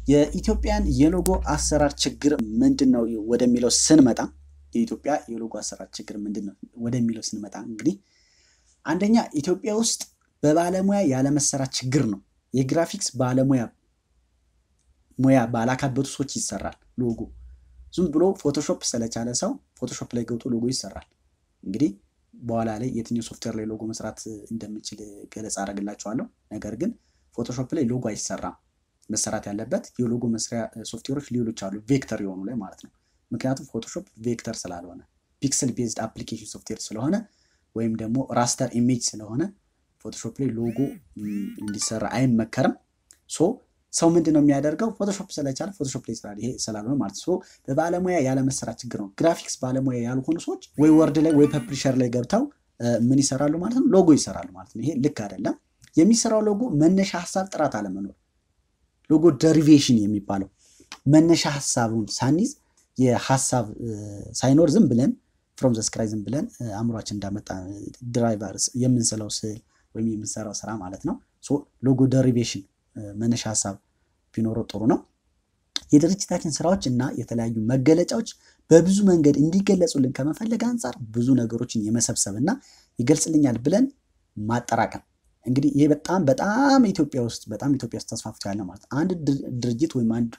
የኢትዮጵያን የሎጎ አሰራር ችግር ምንድን ነው ወደሚለው ስንመጣ የኢትዮጵያ የሎጎ አሰራር ችግር ምንድን ነው ወደሚለው ስንመጣ እንግዲህ አንደኛ ኢትዮጵያ ውስጥ በባለሙያ ያለመሰራት ችግር ነው። የግራፊክስ ባለሙያ ሙያ ባላካበቱ ሰዎች ይሰራል ሎጎ። ዝም ብሎ ፎቶሾፕ ስለቻለ ሰው ፎቶሾፕ ላይ ገብቶ ሎጎ ይሰራል። እንግዲህ በኋላ ላይ የትኛው ሶፍትዌር ላይ ሎጎ መስራት እንደምችል ገለጻ አደርግላቸዋለሁ። ነገር ግን ፎቶሾፕ ላይ ሎጎ አይሰራም። መሰራት ያለበት የሎጎ መስሪያ ሶፍትዌሮች ሌሎች አሉ፣ ቬክተር የሆኑ ላይ ማለት ነው። ምክንያቱም ፎቶሾፕ ቬክተር ስላልሆነ ፒክስል ቤዝድ አፕሊኬሽን ሶፍትዌር ስለሆነ ወይም ደግሞ ራስተር ኢሜጅ ስለሆነ ፎቶሾፕ ላይ ሎጎ እንዲሰራ አይመከርም። ሶ ሰው ምንድን ነው የሚያደርገው? ፎቶሾፕ ስለቻለ ፎቶሾፕ ላይ ይሰራል። ይሄ ስላልሆነ ማለት ሶ በባለሙያ ያለመሰራት ችግር ነው። ግራፊክስ ባለሙያ ያልሆኑ ሰዎች ወይ ወርድ ላይ ወይ ፐብሊሸር ላይ ገብተው ምን ይሰራሉ ማለት ነው? ሎጎ ይሰራሉ ማለት ነው። ይሄ ልክ አይደለም። የሚሰራው ሎጎ መነሻ ሀሳብ ጥራት አለመኖር፣ ሎጎ ደሪቬሽን የሚባለው መነሻ ሀሳቡን ሳንይዝ የሀሳብ ሳይኖር ዝም ብለን ፍሮም ዘ ስክራይ ዝም ብለን አእምሯችን እንዳመጣ ድራይቨር የምንስለው ስዕል ወይም የምንሰራው ስራ ማለት ነው። ሎጎ ደሪቬሽን መነሻ ሀሳብ ቢኖረው ጥሩ ነው። የድርጅታችን ስራዎች እና የተለያዩ መገለጫዎች በብዙ መንገድ እንዲገለጹልን ከመፈለግ አንጻር ብዙ ነገሮችን የመሰብሰብ እና ይገልጽልኛል ብለን ማጠራቀም እንግዲህ ይሄ በጣም በጣም ኢትዮጵያ ውስጥ በጣም ኢትዮጵያ ውስጥ ተስፋፍቶ ያለ ማለት አንድ ድርጅት ወይም አንድ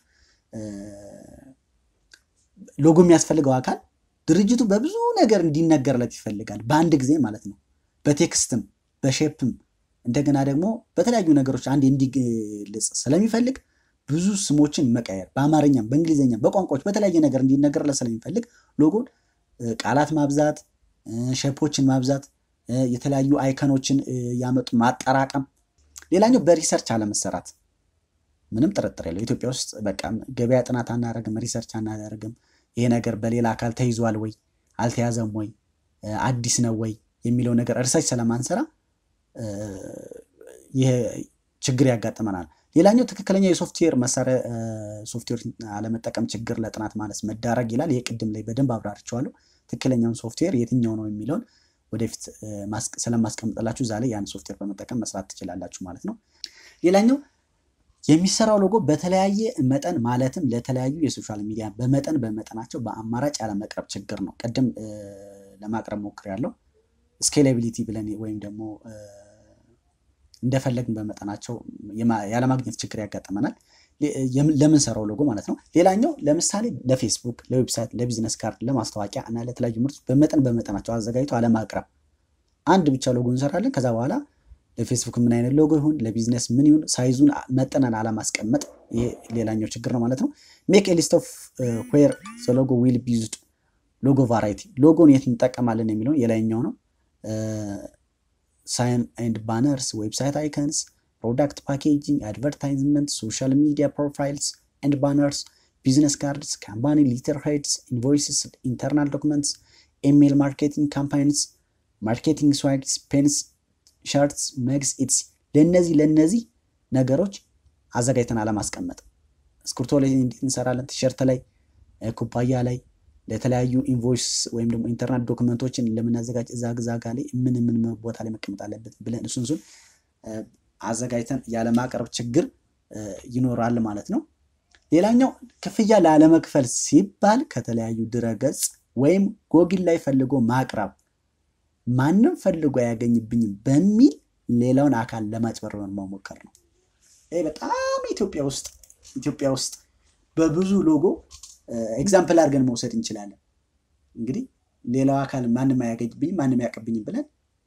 ሎጎ የሚያስፈልገው አካል ድርጅቱ በብዙ ነገር እንዲነገርለት ይፈልጋል፣ በአንድ ጊዜ ማለት ነው። በቴክስትም በሼፕም እንደገና ደግሞ በተለያዩ ነገሮች አንድ እንዲገልጽ ስለሚፈልግ ብዙ ስሞችን መቀየር በአማርኛም በእንግሊዝኛም በቋንቋዎች በተለያየ ነገር እንዲነገርለት ስለሚፈልግ ሎጎን ቃላት ማብዛት፣ ሼፖችን ማብዛት፣ የተለያዩ አይከኖችን ያመጡ ማጠራቀም። ሌላኛው በሪሰርች አለመሰራት ምንም ጥርጥር የለው። ኢትዮጵያ ውስጥ በቃ ገበያ ጥናት አናደርግም፣ ሪሰርች አናደርግም። ይሄ ነገር በሌላ አካል ተይዟል ወይ አልተያዘም ወይ አዲስ ነው ወይ የሚለው ነገር ሪሰርች ስለማንሰራ ይህ ችግር ያጋጥመናል። ሌላኛው ትክክለኛ የሶፍትዌር መሳሪያ ሶፍትዌር አለመጠቀም ችግር ለጥናት ማለት መዳረግ ይላል። ይህ ቅድም ላይ በደንብ አብራርቸዋለሁ። ትክክለኛውን ሶፍትዌር የትኛው ነው የሚለውን ወደፊት ስለማስቀምጥላችሁ እዛ ላይ ያን ሶፍትዌር በመጠቀም መስራት ትችላላችሁ ማለት ነው። ሌላኛው የሚሰራው ሎጎ በተለያየ መጠን ማለትም ለተለያዩ የሶሻል ሚዲያ በመጠን በመጠናቸው በአማራጭ ያለመቅረብ ችግር ነው። ቅድም ለማቅረብ ሞክሬያለሁ። ስኬላቢሊቲ ብለን ወይም ደግሞ እንደፈለግን በመጠናቸው ያለማግኘት ችግር ያጋጥመናል። ለምንሰራው ሎጎ ማለት ነው። ሌላኛው ለምሳሌ ለፌስቡክ፣ ለዌብሳይት፣ ለቢዝነስ ካርድ፣ ለማስታወቂያ እና ለተለያዩ ምርቶች በመጠን በመጠናቸው አዘጋጅቶ አለማቅረብ። አንድ ብቻ ሎጎ እንሰራለን። ከዛ በኋላ ለፌስቡክ ምን አይነት ሎጎ ይሁን ለቢዝነስ ምን ይሁን ሳይዙን መጠነን አለማስቀመጥ፣ ይሄ ሌላኛው ችግር ነው ማለት ነው። ሜክ ኤ ሊስት ኦፍ ዌር ዘ ሎጎ ዊል ቢ ዩዝድ ሎጎ ቫራይቲ፣ ሎጎን የት እንጠቀማለን የሚለውን የላይኛው ነው። ሳይን ኤንድ ባነርስ፣ ዌብሳይት አይከንስ፣ ፕሮዳክት ፓኬጂንግ፣ አድቨርታይዝመንት፣ ሶሻል ሚዲያ ፕሮፋይልስ ኤንድ ባነርስ፣ ቢዝነስ ካርድስ፣ ካምፓኒ ሊተር ሄድስ፣ ኢንቮይስስ፣ ኢንተርናል ዶክመንትስ፣ ኢሜይል ማርኬቲንግ ካምፓኒስ፣ ማርኬቲንግ ስዋግስ፣ ፔንስ ሸርትስ መግስ ኢትስ ለእነዚህ ለእነዚህ ነገሮች አዘጋጅተን አለማስቀመጥ። እስክሪብቶ ላይ እንዴት እንሰራለን? ቲሸርት ላይ፣ ኩባያ ላይ፣ ለተለያዩ ኢንቮይስ ወይም ደግሞ ኢንተርናት ዶክመንቶችን ለምናዘጋጅ እዛ ግዛጋ ላይ ምን ምን ቦታ ላይ መቀመጥ አለበት ብለን እሱን እሱን አዘጋጅተን ያለማቅረብ ችግር ይኖራል ማለት ነው። ሌላኛው ክፍያ ላለመክፈል ሲባል ከተለያዩ ድረገጽ ወይም ጎግል ላይ ፈልጎ ማቅረብ ማንም ፈልጎ አያገኝብኝም በሚል ሌላውን አካል ለማጭበርበር መሞከር ነው። ይህ በጣም ኢትዮጵያ ውስጥ ኢትዮጵያ ውስጥ በብዙ ሎጎ ኤግዛምፕል አድርገን መውሰድ እንችላለን። እንግዲህ ሌላው አካል ማንም አያገኝብኝም ማንም አያውቅብኝም ብለን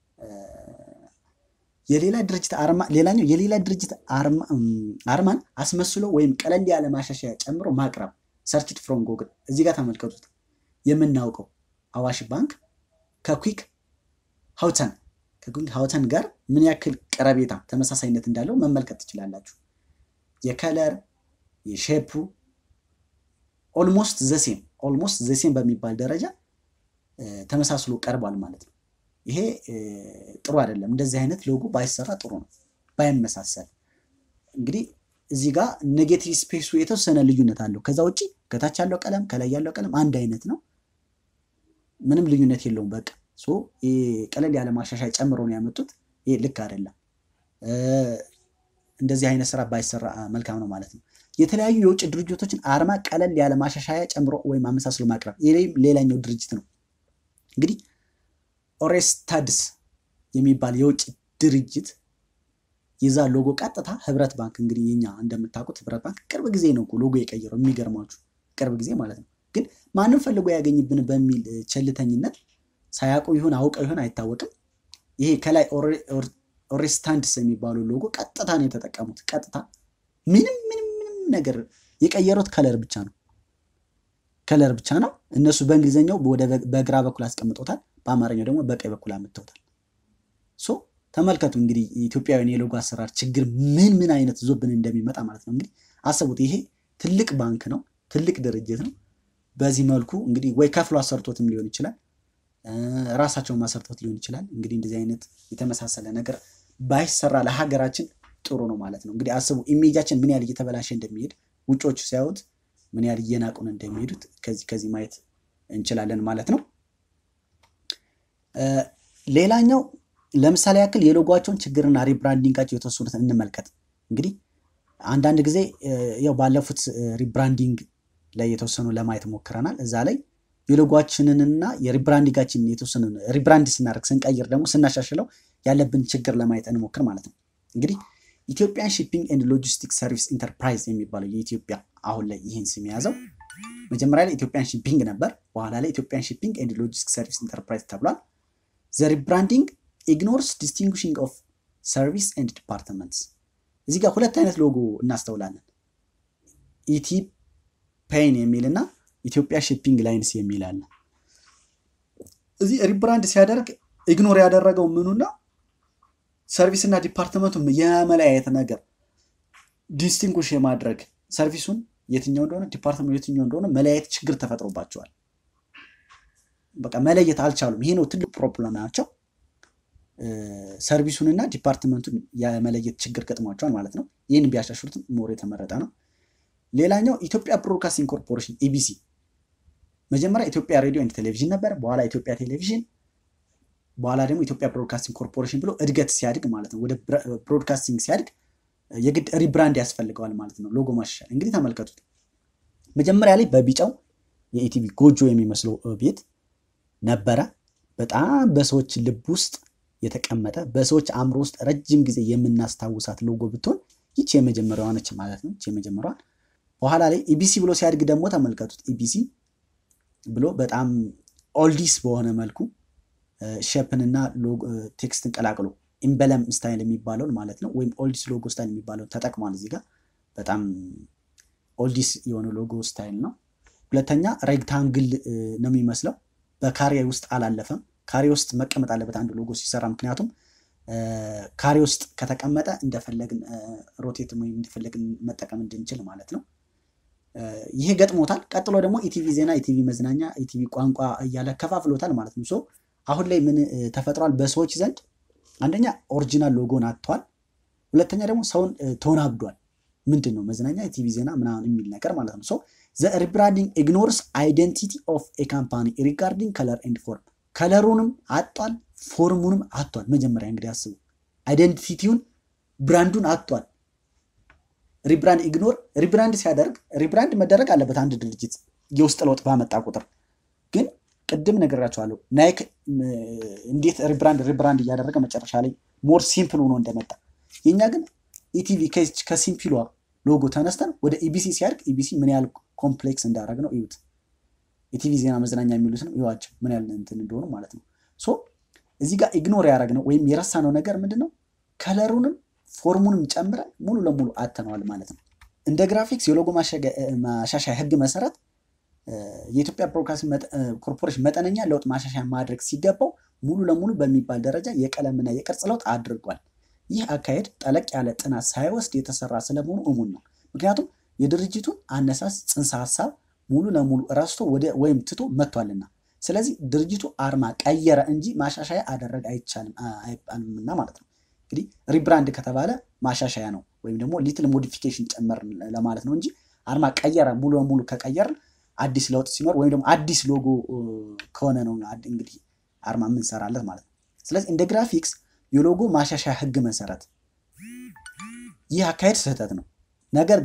የሌላ ድርጅት አርማ ሌላኛው የሌላ ድርጅት አርማን አስመስሎ ወይም ቀለል ያለ ማሻሻያ ጨምሮ ማቅረብ ሰርችድ ፍሮም ጎግል እዚህ ጋር ተመልከቱት። የምናውቀው አዋሽ ባንክ ከኩክ ሀውተን ከኩክ ሀውተን ጋር ምን ያክል ቀረቤታ ተመሳሳይነት እንዳለው መመልከት ትችላላችሁ። የከለር የሼፑ ኦልሞስት ዘሴም ኦልሞስት ዘሴም በሚባል ደረጃ ተመሳስሎ ቀርቧል ማለት ነው። ይሄ ጥሩ አይደለም። እንደዚህ አይነት ሎጎ ባይሰራ ጥሩ ነው፣ ባይመሳሰል። እንግዲህ እዚህ ጋር ኔጌቲቭ ስፔሱ የተወሰነ ልዩነት አለው። ከዛ ውጭ ከታች ያለው ቀለም ከላይ ያለው ቀለም አንድ አይነት ነው፣ ምንም ልዩነት የለውም። በቃ ቀለል ያለ ማሻሻያ ጨምሮ ነው ያመጡት። ይሄ ልክ አይደለም። እንደዚህ አይነት ስራ ባይሰራ መልካም ነው ማለት ነው። የተለያዩ የውጭ ድርጅቶችን አርማ ቀለል ያለ ማሻሻያ ጨምሮ ወይም አመሳስሎ ማቅረብ። ይህም ሌላኛው ድርጅት ነው። እንግዲህ ኦሬስታድስ የሚባል የውጭ ድርጅት የዛ ሎጎ ቀጥታ ህብረት ባንክ እንግዲህ የኛ እንደምታውቁት ህብረት ባንክ ቅርብ ጊዜ ነው ሎጎ የቀየረው። የሚገርማችሁ ቅርብ ጊዜ ማለት ነው። ግን ማንም ፈልጎ ያገኝብን በሚል ቸልተኝነት ሳያውቁ ይሁን አውቀው ይሁን አይታወቅም። ይሄ ከላይ ኦሬስታንድስ የሚባለው ሎጎ ቀጥታ ነው የተጠቀሙት። ቀጥታ ምንም ምንም ምንም ነገር የቀየሩት ከለር ብቻ ነው ከለር ብቻ ነው። እነሱ በእንግሊዝኛው ወደ በግራ በኩል አስቀምጦታል፣ በአማርኛው ደግሞ በቀኝ በኩል አምጥተውታል። ሶ ተመልከቱ እንግዲህ የኢትዮጵያውያን የሎጎ አሰራር ችግር ምን ምን አይነት ዞብን እንደሚመጣ ማለት ነው። እንግዲህ አስቡት፣ ይሄ ትልቅ ባንክ ነው፣ ትልቅ ድርጅት ነው። በዚህ መልኩ እንግዲህ ወይ ከፍሎ አሰርቶትም ሊሆን ይችላል፣ ራሳቸውን ማሰርቶት ሊሆን ይችላል። እንግዲህ እንደዚህ አይነት የተመሳሰለ ነገር ባይሰራ ለሀገራችን ጥሩ ነው ማለት ነው። እንግዲህ አስቡ ኢሜጃችን ምን ያህል እየተበላሸ እንደሚሄድ ውጮቹ ሲያዩት ምን ያህል እየናቁን እንደሚሄዱት ከዚህ ከዚህ ማየት እንችላለን ማለት ነው። ሌላኛው ለምሳሌ ያክል የሎጓቸውን ችግርና ሪብራንዲንጋቸው የተወሰኑት እንመልከት። እንግዲህ አንዳንድ ጊዜ ያው ባለፉት ሪብራንዲንግ ላይ የተወሰኑ ለማየት ሞክረናል። እዛ ላይ የሎጓችንንና የሪብራንዲንጋችንን የተወሰኑ ሪብራንድ ስናደርግ ስንቀይር ደግሞ ስናሻሽለው ያለብን ችግር ለማየት እንሞክር ማለት ነው። እንግዲህ ኢትዮጵያን ሺፒንግ ኤንድ ሎጂስቲክስ ሰርቪስ ኢንተርፕራይዝ የሚባለው የኢትዮጵያ አሁን ላይ ይህን ስም የያዘው መጀመሪያ ላይ ኢትዮጵያን ሺፒንግ ነበር። በኋላ ላይ ኢትዮጵያን ሺፒንግ ኤንድ ሎጂስቲክስ ሰርቪስ ኢንተርፕራይዝ ተብሏል። ዘ ሪብራንዲንግ ኢግኖርስ ዲስቲንጉሽንግ ኦፍ ሰርቪስ ኤንድ ዲፓርትመንትስ። እዚህ ጋር ሁለት አይነት ሎጎ እናስተውላለን። ኢቲ ፔይን የሚል እና ኢትዮጵያ ሺፒንግ ላይንስ የሚል አለ። እዚህ ሪብራንድ ሲያደርግ ኢግኖር ያደረገው ምኑና ሰርቪስ እና ዲፓርትመንቱን የመለያየት ነገር ዲስቲንጉሽ የማድረግ ሰርቪሱን የትኛው እንደሆነ ዲፓርትመንቱ የትኛው እንደሆነ መለያየት ችግር ተፈጥሮባቸዋል። በቃ መለየት አልቻሉም። ይሄ ነው ትልቅ ፕሮብለም ናቸው። ሰርቪሱንና ዲፓርትመንቱን የመለየት ችግር ገጥሟቸዋል ማለት ነው። ይህን ቢያሻሽሉትም ሞር የተመረጠ ነው። ሌላኛው ኢትዮጵያ ብሮድካስቲንግ ኮርፖሬሽን ኢቢሲ፣ መጀመሪያ ኢትዮጵያ ሬዲዮ ኤንድ ቴሌቪዥን ነበር። በኋላ ኢትዮጵያ ቴሌቪዥን፣ በኋላ ደግሞ ኢትዮጵያ ብሮድካስቲንግ ኮርፖሬሽን ብሎ እድገት ሲያድግ ማለት ነው ወደ ብሮድካስቲንግ ሲያድግ የግድ ሪብራንድ ያስፈልገዋል ማለት ነው። ሎጎ ማሻሻል እንግዲህ ተመልከቱት። መጀመሪያ ላይ በቢጫው የኢቲቪ ጎጆ የሚመስለው ቤት ነበረ። በጣም በሰዎች ልብ ውስጥ የተቀመጠ በሰዎች አእምሮ ውስጥ ረጅም ጊዜ የምናስታውሳት ሎጎ ብትሆን ይቺ የመጀመሪያዋ ነች ማለት ነው። ይቺ የመጀመሪያዋ። በኋላ ላይ ኢቢሲ ብሎ ሲያድግ ደግሞ ተመልከቱት። ኢቢሲ ብሎ በጣም ኦልዲስ በሆነ መልኩ ሼፕንና ቴክስትን ቀላቅሎ ኢምበለም ስታይል የሚባለውን ማለት ነው ወይም ኦልዲስ ሎጎ ስታይል የሚባለውን ተጠቅሟል። እዚህ ጋር በጣም ኦልዲስ የሆነ ሎጎ ስታይል ነው። ሁለተኛ ሬክታንግል ነው የሚመስለው በካሬ ውስጥ አላለፈም። ካሬ ውስጥ መቀመጥ አለበት አንድ ሎጎ ሲሰራ። ምክንያቱም ካሬ ውስጥ ከተቀመጠ እንደፈለግን ሮቴት ወይም እንደፈለግን መጠቀም እንድንችል ማለት ነው። ይሄ ገጥሞታል። ቀጥሎ ደግሞ ኢቲቪ ዜና፣ ኢቲቪ መዝናኛ፣ ኢቲቪ ቋንቋ እያለ ከፋፍሎታል ማለት ነው። አሁን ላይ ምን ተፈጥሯል? በሰዎች ዘንድ አንደኛ ኦሪጂናል ሎጎን አጥቷል። ሁለተኛ ደግሞ ሰውን ተወናብዷል። ምንድን ነው መዝናኛ፣ ኢቲቪ ዜና ምናምን የሚል ነገር ማለት ነው። ዘ ሪብራንዲንግ ኢግኖርስ አይደንቲቲ ኦፍ ኤ ካምፓኒ ሪጋርዲንግ ከለር ኤንድ ፎርም ከለሩንም አጧል፣ ፎርሙንም አጧል። መጀመሪያ እንግዲህ አስቡ፣ አይደንቲቲውን ብራንዱን አጧል። ሪብራንድ ኢግኖር ሪብራንድ ሲያደርግ ሪብራንድ መደረግ አለበት አንድ ድርጅት የውስጥ ለውጥ ባመጣ ቁጥር። ግን ቅድም ነግራቸዋለሁ ናይክ እንዴት ሪብራንድ ሪብራንድ እያደረገ መጨረሻ ላይ ሞር ሲምፕል ሆኖ እንደመጣ የእኛ ግን ኢቲቪ ከሲምፕሏ ሎጎ ተነስተን ወደ ኢቢሲ ሲያድግ ኢቢሲ ምን ያህል ኮምፕሌክስ እንዳደረግ ነው እዩት። የቲቪ ዜና መዝናኛ የሚሉት ነው ይዋቸው ምን ያህል እንትን እንደሆኑ ማለት ነው። ሶ እዚህ ጋር ኢግኖር ያደረግነው ወይም የረሳነው ነገር ምንድን ነው? ከለሩንም ፎርሙንም ጨምረን ሙሉ ለሙሉ አተነዋል ማለት ነው። እንደ ግራፊክስ የሎጎ ማሻሻያ ህግ መሰረት የኢትዮጵያ ብሮድካስቲንግ ኮርፖሬሽን መጠነኛ ለውጥ ማሻሻያ ማድረግ ሲገባው ሙሉ ለሙሉ በሚባል ደረጃ የቀለምና የቅርጽ ለውጥ አድርጓል። ይህ አካሄድ ጠለቅ ያለ ጥናት ሳይወስድ የተሰራ ስለመሆኑ እሙን ነው። ምክንያቱም የድርጅቱን አነሳስ ጽንሰ ሀሳብ ሙሉ ለሙሉ ረስቶ ወደ ወይም ትቶ መጥቷልና፣ ስለዚህ ድርጅቱ አርማ ቀየረ እንጂ ማሻሻያ አደረግ አይቻልም አይባልምና ማለት ነው። እንግዲህ ሪብራንድ ከተባለ ማሻሻያ ነው ወይም ደግሞ ሊትል ሞዲፊኬሽን ጨመር ለማለት ነው እንጂ አርማ ቀየረ ሙሉ ለሙሉ ከቀየርን አዲስ ለውጥ ሲኖር ወይም ደግሞ አዲስ ሎጎ ከሆነ ነው እንግዲህ አርማ የምንሰራለት ማለት ነው። ስለዚህ እንደ ግራፊክስ የሎጎ ማሻሻያ ህግ መሰረት ይህ አካሄድ ስህተት ነው። ነገር ግን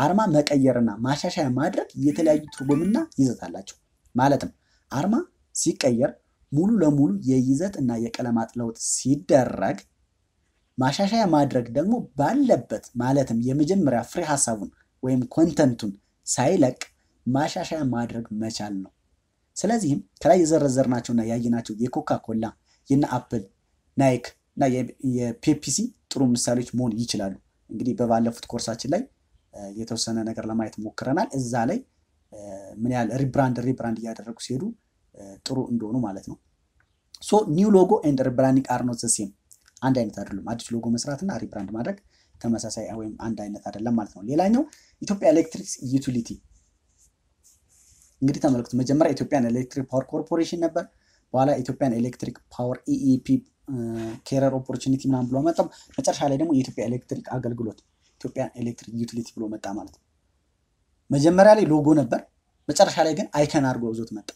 አርማ መቀየርና ማሻሻያ ማድረግ የተለያዩ ትርጉምና ይዘት አላቸው። ማለትም አርማ ሲቀየር ሙሉ ለሙሉ የይዘት እና የቀለማት ለውጥ ሲደረግ፣ ማሻሻያ ማድረግ ደግሞ ባለበት ማለትም የመጀመሪያ ፍሬ ሀሳቡን ወይም ኮንተንቱን ሳይለቅ ማሻሻያ ማድረግ መቻል ነው። ስለዚህም ከላይ የዘረዘርናቸውና ያየናቸው የኮካ ኮላ የነ አፕል፣ ናይክ እና የፔፕሲ ጥሩ ምሳሌዎች መሆን ይችላሉ። እንግዲህ በባለፉት ኮርሳችን ላይ የተወሰነ ነገር ለማየት ሞክረናል። እዛ ላይ ምን ያህል ሪብራንድ ሪብራንድ እያደረጉ ሲሄዱ ጥሩ እንደሆኑ ማለት ነው። ሶ ኒው ሎጎ ኤንድ ሪብራንዲንግ አር ኖት ዘ ሴም፣ አንድ አይነት አይደሉም። አዲስ ሎጎ መስራትና ሪብራንድ ማድረግ ተመሳሳይ ወይም አንድ አይነት አይደለም ማለት ነው። ሌላኛው ኢትዮጵያ ኤሌክትሪክ ዩቲሊቲ እንግዲህ ተመልክቱ። መጀመሪያ ኢትዮጵያን ኤሌክትሪክ ፓወር ኮርፖሬሽን ነበር። በኋላ ኢትዮጵያን ኤሌክትሪክ ፓወር ኢኢፒ ኬረር ኦፖርቹኒቲ ምናምን ብሎ መጣ። መጨረሻ ላይ ደግሞ የኢትዮጵያ ኤሌክትሪክ አገልግሎት ኢትዮጵያን ኤሌክትሪክ ዩቲሊቲ ብሎ መጣ ማለት ነው። መጀመሪያ ላይ ሎጎ ነበር፣ መጨረሻ ላይ ግን አይከን አድርጎ ይዞት መጣ።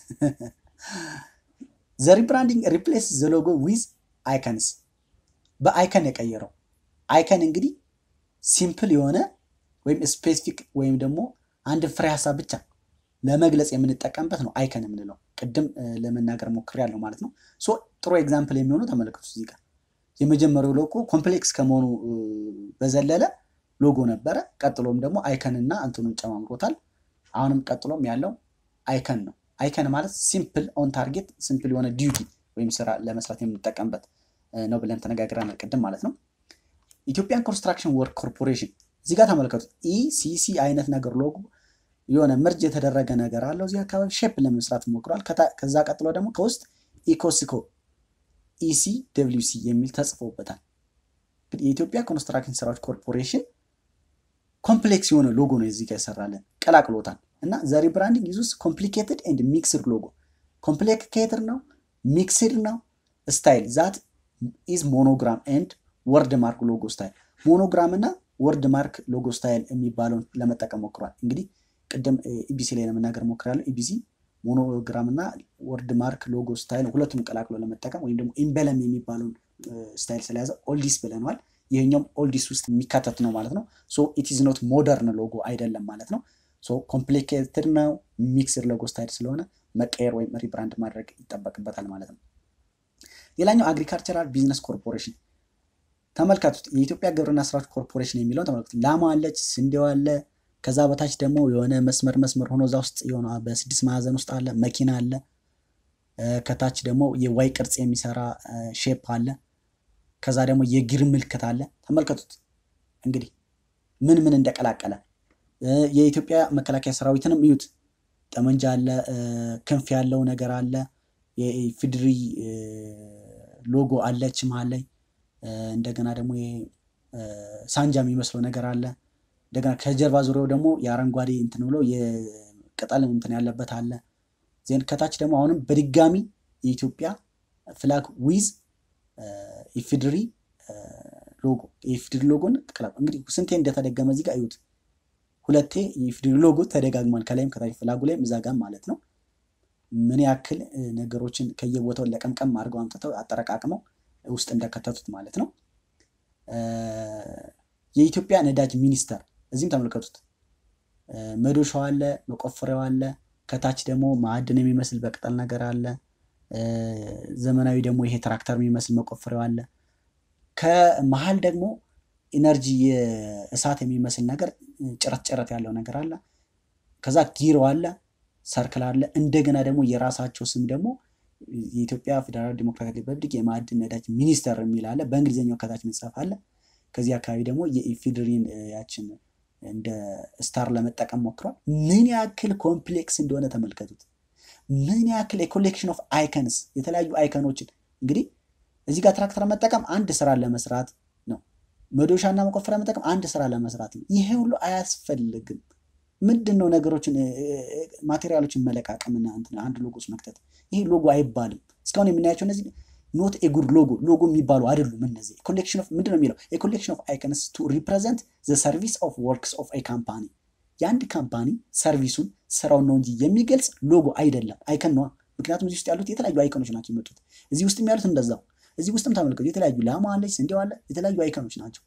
ዘ ሪብራንዲንግ ሪፕሌስ ዘ ሎጎ ዊዝ አይከንስ በአይከን የቀየረው አይከን እንግዲህ ሲምፕል የሆነ ወይም ስፔሲፊክ ወይም ደግሞ አንድ ፍሬ ሀሳብ ብቻ ለመግለጽ የምንጠቀምበት ነው አይከን የምንለው። ቅድም ለመናገር ሞክሬያለሁ ማለት ነው። ሶ ጥሩ ኤግዛምፕል የሚሆኑ ተመለከቱ እዚህ ጋር የመጀመሪያው ሎጎ ኮምፕሌክስ ከመሆኑ በዘለለ ሎጎ ነበረ። ቀጥሎም ደግሞ አይከንና እንትኑን ጨማምሮታል። አሁንም ቀጥሎም ያለው አይከን ነው። አይከን ማለት ሲምፕል ኦን ታርጌት ሲምፕል የሆነ ዲዩቲ ወይም ስራ ለመስራት የምንጠቀምበት ነው ብለን ተነጋግረናል ቅድም ማለት ነው። ኢትዮጵያን ኮንስትራክሽን ወርክ ኮርፖሬሽን እዚህ ጋር ተመልከቱት። ኢሲሲ አይነት ነገር ሎጎ የሆነ ምርጅ የተደረገ ነገር አለው እዚህ አካባቢ ሼፕ ለመስራት ሞክሯል። ከዛ ቀጥሎ ደግሞ ከውስጥ ኢኮሲኮ ኢሲ ደብሊው ሲ የሚል ተጽፎበታል። የኢትዮጵያ ኮንስትራክሽን ስራዎች ኮርፖሬሽን ኮምፕሌክስ የሆነ ሎጎ ነው እዚህ ጋር ይሰራለን፣ ቀላቅሎታል። እና ዘ ሪብራንዲንግ ዩዝስ ኮምፕሊኬትድ ኤንድ ሚክስድ ሎጎ ኮምፕሊኬትድ ነው፣ ሚክስድ ነው። ስታይል ዛት ኢዝ ሞኖግራም ኤንድ ወርድ ማርክ ሎጎ ስታይል ሞኖግራም እና ወርድ ማርክ ሎጎ ስታይል የሚባለውን ለመጠቀም ሞክሯል። እንግዲህ ቅድም ኢቢሲ ላይ ለመናገር ሞክራለሁ። ኢቢሲ ሞኖግራም እና ወርድ ማርክ ሎጎ ስታይል ሁለቱም ቀላቅሎ ለመጠቀም ወይም ደግሞ ኢምበለም የሚባለውን ስታይል ስለያዘ ኦልዲስ ብለነዋል። ይህኛውም ኦልዲስ ውስጥ የሚካተት ነው ማለት ነው። ሶ ኢት ኢዝ ኖት ሞደርን ሎጎ አይደለም ማለት ነው። ሶ ኮምፕሊኬትድ ነው፣ ሚክስድ ሎጎ ስታይል ስለሆነ መቀየር ወይም ሪብራንድ ማድረግ ይጠበቅበታል ማለት ነው። ሌላኛው አግሪካልቸራል ቢዝነስ ኮርፖሬሽን ተመልከቱት። የኢትዮጵያ ግብርና ስራዎች ኮርፖሬሽን የሚለውን ተመልከቱት። ላማ አለች፣ ስንዴው አለ። ከዛ በታች ደግሞ የሆነ መስመር መስመር ሆኖ እዛ ውስጥ የሆነ በስድስት ማዕዘን ውስጥ አለ፣ መኪና አለ። ከታች ደግሞ የዋይ ቅርጽ የሚሰራ ሼፕ አለ። ከዛ ደግሞ የጊር ምልክት አለ። ተመልከቱት እንግዲህ ምን ምን እንደቀላቀለ። የኢትዮጵያ መከላከያ ሰራዊትንም እዩት። ጠመንጃ አለ፣ ክንፍ ያለው ነገር አለ። የኢፌዴሪ ሎጎ አለች መሀል ላይ። እንደገና ደግሞ ሳንጃ የሚመስለው ነገር አለ። እንደገና ከጀርባ ዙሪያው ደግሞ የአረንጓዴ እንትን ብሎ የቅጠል እንትን ያለበት አለ። ዜን ከታች ደግሞ አሁንም በድጋሚ የኢትዮጵያ ፍላግ ዊዝ ኢፌድሪ ሎጎ የኢፌድሪ ሎጎን ቅላብ እንግዲህ ስንቴ እንደተደገመ እዚህ ጋር እዩት። ሁለቴ የኢፌድሪ ሎጎ ተደጋግሟል። ከላይም ከታች ፍላጉ ላይም እዛ ጋም ማለት ነው። ምን ያክል ነገሮችን ከየቦታው ለቀምቀም አድርገው አምጥተው አጠረቃቅመው ውስጥ እንደከተቱት ማለት ነው። የኢትዮጵያ ነዳጅ ሚኒስቴር እዚህም ተመልከቱት። መዶሻው አለ፣ መቆፈሪያው አለ። ከታች ደግሞ ማዕድን የሚመስል በቅጠል ነገር አለ። ዘመናዊ ደግሞ ይሄ ትራክተር የሚመስል መቆፈሪያው አለ። ከመሀል ደግሞ ኢነርጂ የእሳት የሚመስል ነገር ጭረት ጭረት ያለው ነገር አለ። ከዛ ጊሮ አለ፣ ሰርክል አለ። እንደገና ደግሞ የራሳቸው ስም ደግሞ የኢትዮጵያ ፌዴራል ዲሞክራቲክ ሪፐብሊክ የማዕድን ነዳጅ ሚኒስቴር የሚል አለ። በእንግሊዝኛው ከታች መጻፍ አለ። ከዚህ አካባቢ ደግሞ የኢፌድሪን ያችን እንደ ስታር ለመጠቀም ሞክሯል። ምን ያክል ኮምፕሌክስ እንደሆነ ተመልከቱት። ምን ያክል የኮሌክሽን ኦፍ አይከንስ የተለያዩ አይከኖችን እንግዲህ እዚህ ጋር ትራክተር መጠቀም አንድ ስራ ለመስራት ነው። መዶሻና መቆፈሪያ መጠቀም አንድ ስራ ለመስራት ነው። ይሄ ሁሉ አያስፈልግም። ምንድን ነው ነገሮችን ማቴሪያሎችን መለቃቀምና አንድ ሎጎ ውስጥ መክተት። ይሄ ሎጎ አይባልም። እስካሁን የምናያቸው እነዚህ ኖት ኤጉድ ሎጎ ሎጎ የሚባሉ አይደሉም። እነዚህ ኮሌክሽን ኦፍ ምንድን ነው የሚለው ኮሌክሽን ኦፍ አይከንስ ቱ ሪፕሬዘንት ዘ ሰርቪስ ኦፍ ወርክስ ኦፍ ኤ ካምፓኒ የአንድ ካምፓኒ ሰርቪሱን ስራውን ነው እንጂ የሚገልጽ ሎጎ አይደለም። አይከን ነዋ። ምክንያቱም እዚህ ውስጥ ያሉት የተለያዩ አይከኖች ናቸው የመጡት። እዚህ ውስጥም ያሉት እንደዛው። እዚህ ውስጥም ተመልከቱ፣ የተለያዩ ላማ አለች፣ ስንዴው አለ፣ የተለያዩ አይከኖች ናቸው።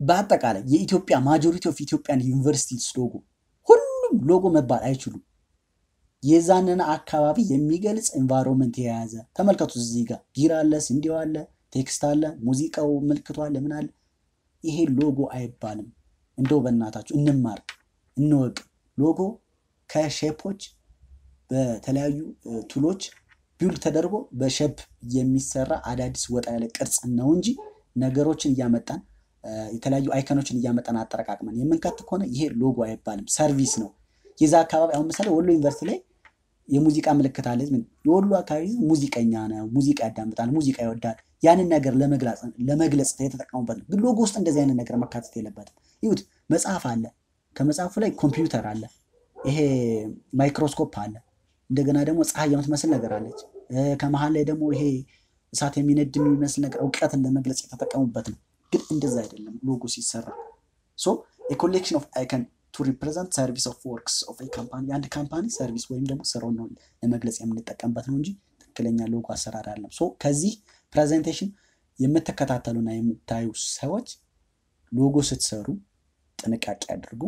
በአጠቃላይ የኢትዮጵያ ማጆሪቲ ኦፍ ኢትዮጵያን ዩኒቨርሲቲስ ሎጎ ሁሉም ሎጎ መባል አይችሉም። የዛንን አካባቢ የሚገልጽ ኤንቫይሮንመንት የያዘ ተመልከቱ። እዚህ ጋር ቢራ አለ፣ ስንዴው አለ፣ ቴክስት አለ፣ ሙዚቃው ምልክቱ አለ፣ ምን አለ። ይሄ ሎጎ አይባልም። እንደው በእናታችሁ እንማር፣ እንወቅ። ሎጎ ከሼፖች በተለያዩ ቱሎች ቢውል ተደርጎ በሼፕ የሚሰራ አዳዲስ ወጣ ያለ ቅርጽ ነው እንጂ ነገሮችን እያመጣን የተለያዩ አይከኖችን እያመጣን አጠረቃቅመን የምንከት ከሆነ ይሄ ሎጎ አይባልም፣ ሰርቪስ ነው። የዛ አካባቢ አሁን ምሳሌ ወሎ ዩኒቨርሲቲ ላይ የሙዚቃ ምልክት አለ። የወሎ አካባቢ ሙዚቀኛ ነው፣ ሙዚቃ ያዳምጣል፣ ሙዚቃ ይወዳል። ያንን ነገር ለመግለጽ የተጠቀሙበት ነው። ግን ሎጎ ውስጥ እንደዚህ አይነት ነገር መካተት የለበትም። ይሁት መጽሐፍ አለ፣ ከመጽሐፉ ላይ ኮምፒውተር አለ፣ ይሄ ማይክሮስኮፕ አለ። እንደገና ደግሞ ፀሐይ የምትመስል ነገር አለች። ከመሀል ላይ ደግሞ ይሄ እሳት የሚነድ የሚመስል ነገር እውቀትን ለመግለጽ የተጠቀሙበት ነው። ግን እንደዛ አይደለም ሎጎ ሲሰራ ሶ ኮሌክሽን ኦፍ አይከን ቱ ሪፕሬዘንት ሰርቪስ ኦፍ ወርክስ ኦፍ ካምፓኒ የአንድ ካምፓኒ ሰርቪስ ወይም ደግሞ ስራውን ነው ለመግለጽ የምንጠቀምበት ነው እንጂ ትክክለኛ ሎጎ አሰራር አለም። ሶ ከዚህ ፕሬዘንቴሽን የምትከታተሉና የምታዩ ሰዎች ሎጎ ስትሰሩ ጥንቃቄ አድርጉ።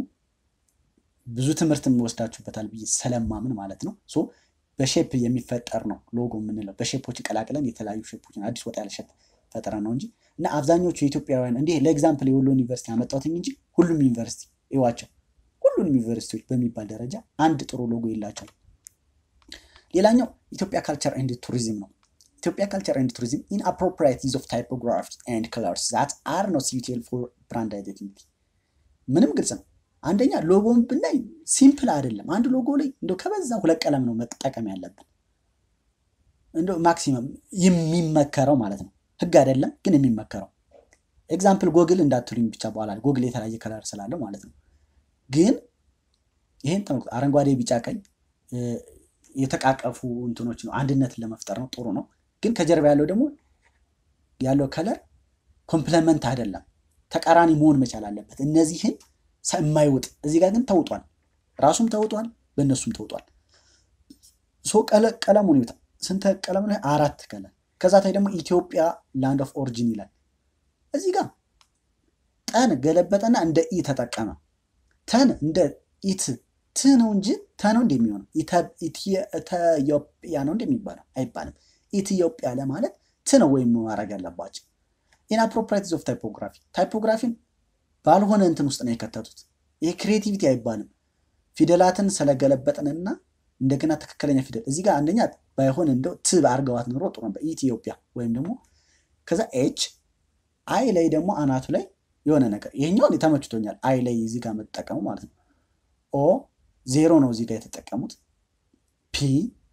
ብዙ ትምህርት ወስዳችሁበታል ብዬ ስለማምን ማለት ነው። ሶ በሼፕ የሚፈጠር ነው ሎጎ የምንለው። በሼፖች ቀላቅለን የተለያዩ ሼፖችን አዲስ ወጣ ያለ ሼፕ ፈጠረ ነው እንጂ እና አብዛኞቹ የኢትዮጵያውያን እንዲህ ለኤግዛምፕል የወሎ ዩኒቨርሲቲ ያመጣሁትኝ እንጂ ሁሉም ዩኒቨርሲቲ ይዋቸው ሁሉንም ዩኒቨርሲቲዎች በሚባል ደረጃ አንድ ጥሩ ሎጎ የላቸውም። ሌላኛው ኢትዮጵያ ካልቸር ኤንድ ቱሪዝም ነው። ኢትዮጵያ ካልቸር ኤንድ ቱሪዝም ኢን አፕሮፕሪየት ዩዝ ኦፍ ታይፖግራፊ ኤንድ ከለርስ ዛት አር ኖት ሱቴብል ፎር ብራንድ አይደንቲቲ። ምንም ግልጽ ነው። አንደኛ ሎጎን ብናይ ሲምፕል አይደለም። አንድ ሎጎ ላይ እንደው ከበዛ ሁለት ቀለም ነው መጠቀም ያለብን። እንደው ማክሲመም የሚመከረው ማለት ነው። ህግ አይደለም ግን የሚመከረው ኤግዛምፕል ጎግል እንዳትሉኝ ብቻ በኋላ ጎግል የተለያየ ከለር ስላለው ማለት ነው። ግን ይህን ተመልክቶ አረንጓዴ፣ ቢጫ፣ ቀይ የተቃቀፉ እንትኖች ነው አንድነትን ለመፍጠር ነው። ጥሩ ነው። ግን ከጀርባ ያለው ደግሞ ያለው ከለር ኮምፕለመንት አይደለም፣ ተቃራኒ መሆን መቻል አለበት። እነዚህን የማይውጥ እዚህ ጋር ግን ተውጧል፣ ራሱም ተውጧል፣ በእነሱም ተውጧል። ሶ ቀለሙን ይውጣ። ስንት ቀለም ነው? አራት ከለር። ከዛ ታይ ደግሞ ኢትዮጵያ ላንድ ኦፍ ኦሪጂን ይላል። እዚህ ጋር ጠን ገለበጠና እንደ ኢ ተጠቀመ። ተን እንደ ኢት ት ነው እንጂ ተ ነው እንደሚሆነው ኢትዮጵያ ነው እንደሚባለው አይባልም። ኢትዮጵያ ለማለት ት ነው ወይም ማድረግ ያለባቸው። ኢንአፕሮፕሪየት ኦፍ ታይፖግራፊ ታይፖግራፊን ባልሆነ እንትን ውስጥ ነው የከተቱት። ይሄ ክሬቲቪቲ አይባልም። ፊደላትን ስለገለበጥንና እንደገና ትክክለኛ ፊደል እዚህ ጋር አንደኛ ባይሆን እንደው ት አርገዋት ኑሮ ጥሩ ነበር። ኢትዮጵያ ወይም ደግሞ ከዛ ኤች አይ ላይ ደግሞ አናቱ ላይ የሆነ ነገር ይሄኛውን ተመችቶኛል። አይ ላይ እዚህ ጋር መጠቀሙ ማለት ነው። ኦ ዜሮ ነው እዚህ ጋር የተጠቀሙት። ፒ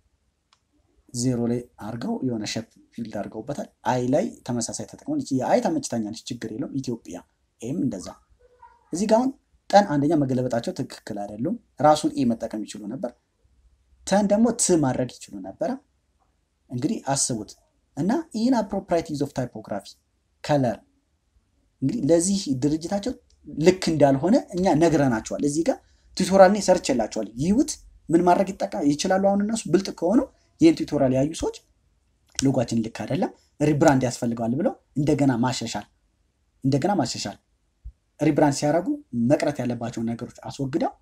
ዜሮ ላይ አርገው የሆነ ሸፕ ፊልድ አድርገውበታል። አይ ላይ ተመሳሳይ ተጠቅመው የአይ ተመችታኛለች፣ ችግር የለውም። ኢትዮጵያ ኤም እንደዛ። እዚህ ጋር አሁን ጠን አንደኛ መገለበጣቸው ትክክል አይደሉም። ራሱን ኤ መጠቀም ይችሉ ነበር። ተን ደግሞ ት ማድረግ ይችሉ ነበረ። እንግዲህ አስቡት እና ኢን አፕሮፕሪየት ዩዝ ኦፍ ታይፖግራፊ ከለር እንግዲህ ለዚህ ድርጅታቸው ልክ እንዳልሆነ እኛ ነግረናቸዋል። እዚህ ጋር ቱቶሪያል ላይ ሰርች የላቸዋል። ይዩት፣ ምን ማድረግ ይችላሉ። አሁን እነሱ ብልጥ ከሆኑ ይህን ቱቶሪያል ያዩ ሰዎች ሎጓችን ልክ አይደለም፣ ሪብራንድ ያስፈልገዋል ብለው እንደገና ማሻሻል እንደገና ማሻሻል ሪብራንድ ሲያደርጉ መቅረት ያለባቸውን ነገሮች አስወግደው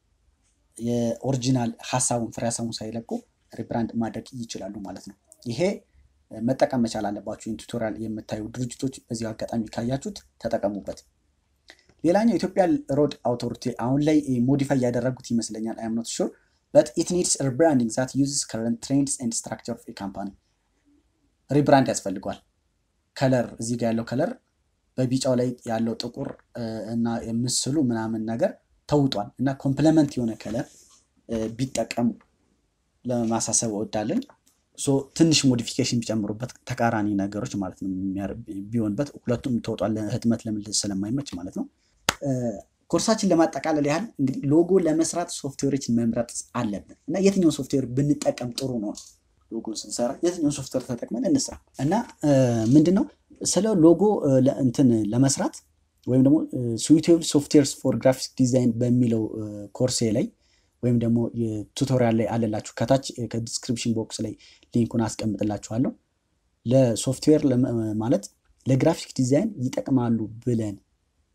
የኦሪጂናል ሀሳቡን ፍሬ ሀሳቡን ሳይለቁ ሪብራንድ ማድረግ ይችላሉ ማለት ነው። ይሄ መጠቀም መቻል አለባችሁ። ይህን ቱቶሪያል የምታዩ ድርጅቶች በዚህ አጋጣሚ ካያችሁት ተጠቀሙበት። ሌላኛው ኢትዮጵያ ሮድ አውቶሪቲ አሁን ላይ ሞዲፋይ ያደረጉት ይመስለኛል። አይ አም ኖት ሹር በት ኢት ኒድስ ሪብራንዲንግ ዛት ዩዝስ ከረንት ትሬንድስ ኤንድ ስትራክቸር ኦፍ ካምፓኒ። ሪብራንድ ያስፈልገዋል። ከለር እዚህ ጋር ያለው ከለር በቢጫው ላይ ያለው ጥቁር እና ምስሉ ምናምን ነገር ተውጧል እና ኮምፕለመንት የሆነ ከለር ቢጠቀሙ ለማሳሰብ እወዳለን። ትንሽ ሞዲፊኬሽን ቢጨምሩበት ተቃራኒ ነገሮች ማለት ነው ቢሆንበት፣ ሁለቱም ተውጧል ህትመት ለምልስ ስለማይመች ማለት ነው። ኮርሳችን ለማጠቃለል ያህል እንግዲህ ሎጎ ለመስራት ሶፍትዌሮችን መምረጥ አለብን እና የትኛውን ሶፍትዌር ብንጠቀም ጥሩ ነው? ሎጎ ስንሰራ የትኛውን ሶፍትዌር ተጠቅመን እንስራ እና ምንድን ነው ስለ ሎጎ እንትን ለመስራት ወይም ደግሞ ስዊቴብል ሶፍትዌርስ ፎር ግራፊክስ ዲዛይን በሚለው ኮርሴ ላይ ወይም ደግሞ ቱቶሪያል ላይ አለላችሁ ከታች ከዲስክሪፕሽን ቦክስ ላይ ሊንኩን አስቀምጥላችኋለሁ። ለሶፍትዌር ማለት ለግራፊክ ዲዛይን ይጠቅማሉ ብለን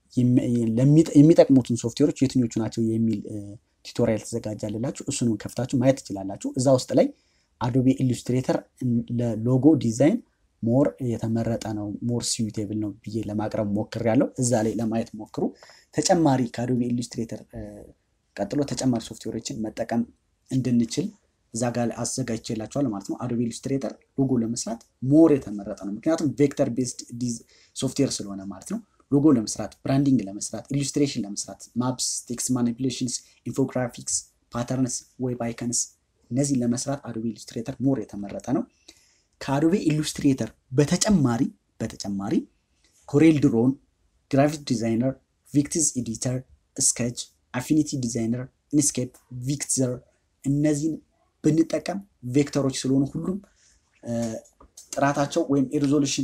የሚጠቅሙትን ሶፍትዌሮች የትኞቹ ናቸው የሚል ቱቶሪያል ተዘጋጃልላችሁ። እሱንም ከፍታችሁ ማየት ትችላላችሁ። እዛ ውስጥ ላይ አዶቤ ኢሉስትሬተር ለሎጎ ዲዛይን ሞር የተመረጠ ነው፣ ሞር ሲዩቴብል ነው ብዬ ለማቅረብ ሞክሬያለሁ። እዛ ላይ ለማየት ሞክሩ። ተጨማሪ ከአዶቤ ኢሉስትሬተር ቀጥሎ ተጨማሪ ሶፍትዌሮችን መጠቀም እንድንችል እዛ ጋር አዘጋጅቼላችኋለሁ ማለት ነው። አዶቤ ኢሉስትሬተር ሎጎ ለመስራት ሞር የተመረጠ ነው፣ ምክንያቱም ቬክተር ቤዝድ ሶፍትዌር ስለሆነ ማለት ነው። ሎጎ ለመስራት፣ ብራንዲንግ ለመስራት፣ ኢሉስትሬሽን ለመስራት፣ ማፕስ፣ ቴክስት ማኒፕሌሽንስ፣ ኢንፎግራፊክስ፣ ፓተርንስ፣ ዌብ አይከንስ እነዚህን ለመስራት አዶቤ ኢሉስትሬተር ሞር የተመረጠ ነው። ከአዶቤ ኢሉስትሬተር በተጨማሪ በተጨማሪ ኮሬል ድሮን፣ ግራፊክ ዲዛይነር፣ ቪክቲዝ ኤዲተር፣ ስኬች፣ አፊኒቲ ዲዛይነር፣ ኢንስኬፕ፣ ቪክዘር እነዚህን ብንጠቀም ቬክተሮች ስለሆኑ ሁሉም ጥራታቸው ወይም የሪዞሉሽን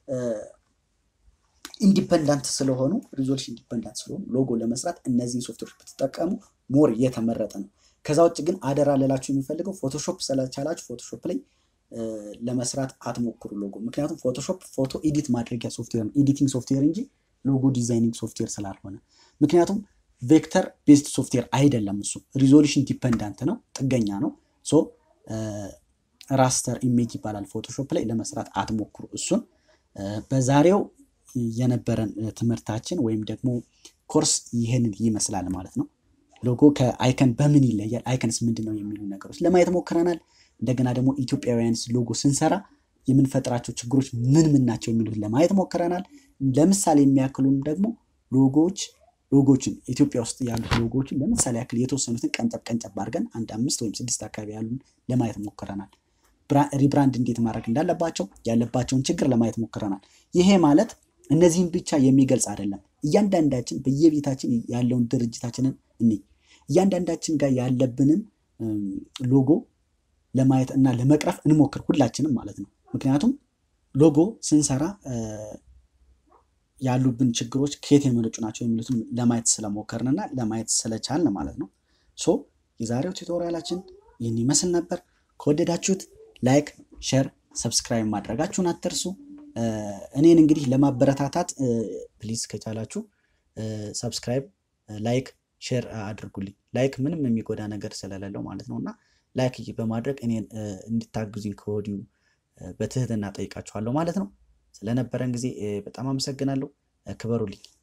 ኢንዲፐንዳንት ስለሆኑ ሪዞሉሽን ኢንዲፐንዳንት ስለሆኑ ሎጎ ለመስራት እነዚህን ሶፍትዌሮች ብትጠቀሙ ሞር የተመረጠ ነው። ከዛ ውጭ ግን አደራ ልላችሁ የሚፈልገው ፎቶሾፕ ስለቻላችሁ ፎቶሾፕ ላይ ለመስራት አትሞክሩ ሎጎ። ምክንያቱም ፎቶሾፕ ፎቶ ኤዲት ማድረጊያ ሶፍትዌር ነው፣ ኤዲቲንግ ሶፍትዌር እንጂ ሎጎ ዲዛይኒንግ ሶፍትዌር ስላልሆነ። ምክንያቱም ቬክተር ቤዝድ ሶፍትዌር አይደለም እሱ፣ ሪዞሉሽን ዲፐንዳንት ነው፣ ጥገኛ ነው። ሶ ራስተር ኢሜጅ ይባላል። ፎቶሾፕ ላይ ለመስራት አትሞክሩ እሱን። በዛሬው የነበረን ትምህርታችን ወይም ደግሞ ኮርስ ይህንን ይመስላል ማለት ነው። ሎጎ ከአይከን በምን ይለያል፣ አይከንስ ምንድን ነው የሚሉ ነገሮች ለማየት ሞክረናል። እንደገና ደግሞ ኢትዮጵያውያንስ ሎጎ ስንሰራ የምንፈጥራቸው ችግሮች ምን ምን ናቸው የሚሉት ለማየት ሞክረናል። ለምሳሌ የሚያክሉን ደግሞ ሎጎዎች ሎጎችን ኢትዮጵያ ውስጥ ያሉት ሎጎዎችን ለምሳሌ ያክል የተወሰኑትን ቀንጨብ ቀንጨብ አድርገን አንድ አምስት ወይም ስድስት አካባቢ ያሉን ለማየት ሞክረናል። ሪብራንድ እንዴት ማድረግ እንዳለባቸው ያለባቸውን ችግር ለማየት ሞክረናል። ይሄ ማለት እነዚህም ብቻ የሚገልጽ አይደለም። እያንዳንዳችን በየቤታችን ያለውን ድርጅታችንን እኔ እያንዳንዳችን ጋር ያለብንን ሎጎ ለማየት እና ለመቅረፍ እንሞክር ሁላችንም ማለት ነው። ምክንያቱም ሎጎ ስንሰራ ያሉብን ችግሮች ከየት የመነጩ ናቸው የሚሉትን ለማየት ስለሞከርንና ለማየት ስለቻልን ማለት ነው። ሶ የዛሬው ቱቶሪያላችን ይህን ይመስል ነበር። ከወደዳችሁት ላይክ፣ ሼር፣ ሰብስክራይብ ማድረጋችሁን አትርሱ። እኔን እንግዲህ ለማበረታታት ፕሊዝ ከቻላችሁ ሰብስክራይብ፣ ላይክ፣ ሼር አድርጉልኝ። ላይክ ምንም የሚጎዳ ነገር ስለሌለው ማለት ነው እና ላይክ በማድረግ እኔን እንድታግዙኝ ከወዲሁ በትህትና ጠይቃችኋለሁ ማለት ነው። ስለነበረን ጊዜ በጣም አመሰግናለሁ። ክበሩልኝ።